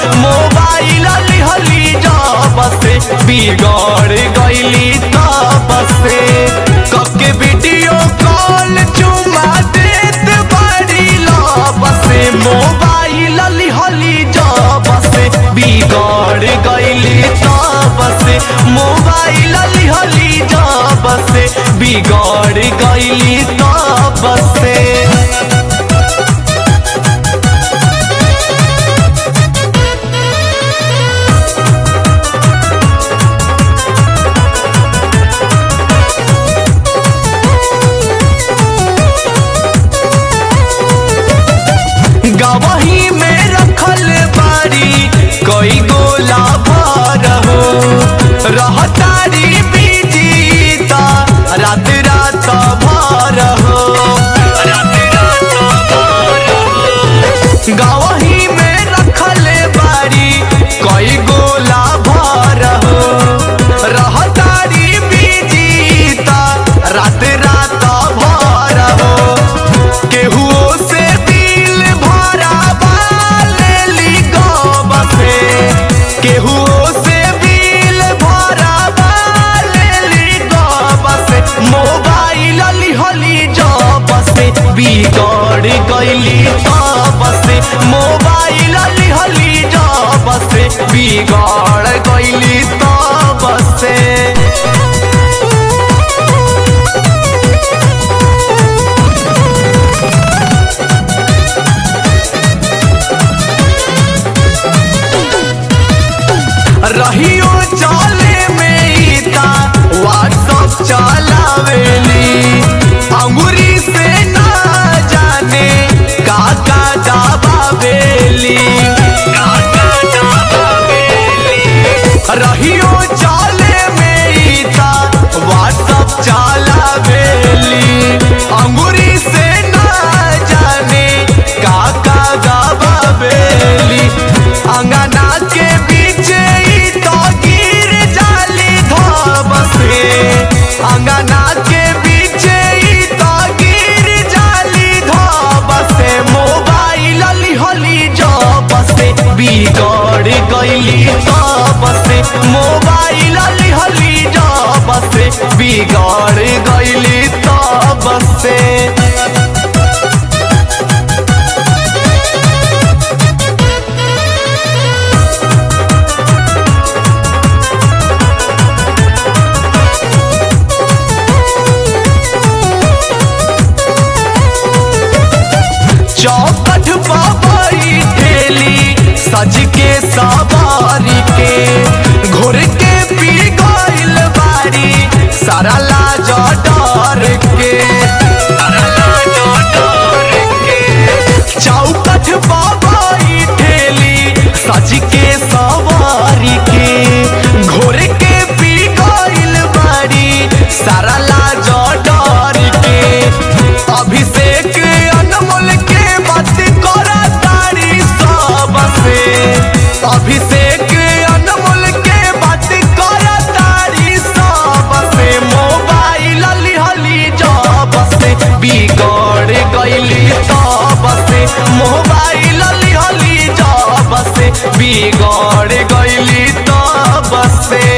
mobile लिहली जब से बिगड़ गईली तब से कके वीडियो कॉल चुमा देत बड़ी लब से मोबाइल लिहली जब से बिगड़ गईली तब से मोबाइल लिहली जब से बिगड़ गईली तब से गवही में रखल बारी कई गोला भर हो रहतारी बीजीता रात रात भर हो गवही में रखल बारी कई गोला भर हो रहतारी बीजीता रात रात भर हो केहुओ से दिल भरा लेली गब से केहुओ से दिल भरा लेली गब से मोबाइल लिहली जब से बिगड़ गईली तब से मोबाइल लिहली जब से बिगड़ गईली तब से रहियो चले में इता व्हाट्सअप चलावेली अंगुरी से ना जाने का का दबावेली का का दबावेली रहियो चले में इता व्हाट्सअप चलावेली अंगुरी से ना जाने का का दबावेली अंगना के बीच ई तो गिर जाली धब से अंगना के बीच ई तो गिर जाली धब से मोबाइल लिहली जब से बिगड़ गईली तब से मोबाइल लिहली जब से बिगड़ गईली तब से चौकठ बाबाई ठेली सज के सवारी के घोर के पी गइल बारी सारा लाज डर के सारा लाज डर के चौकठ बाबाई ठेली सज के सवारी के घोर के पी गइल बारी सारा लाज डर के अभिषेक अनमोल के बात करा तारी सब से अभिषेक अनमोल के बात करा तारी सब से मोबाइल लिहली जब से बिगड़ गईली तब से मोबाइल लिहली जब से बिगड़ गईली तब से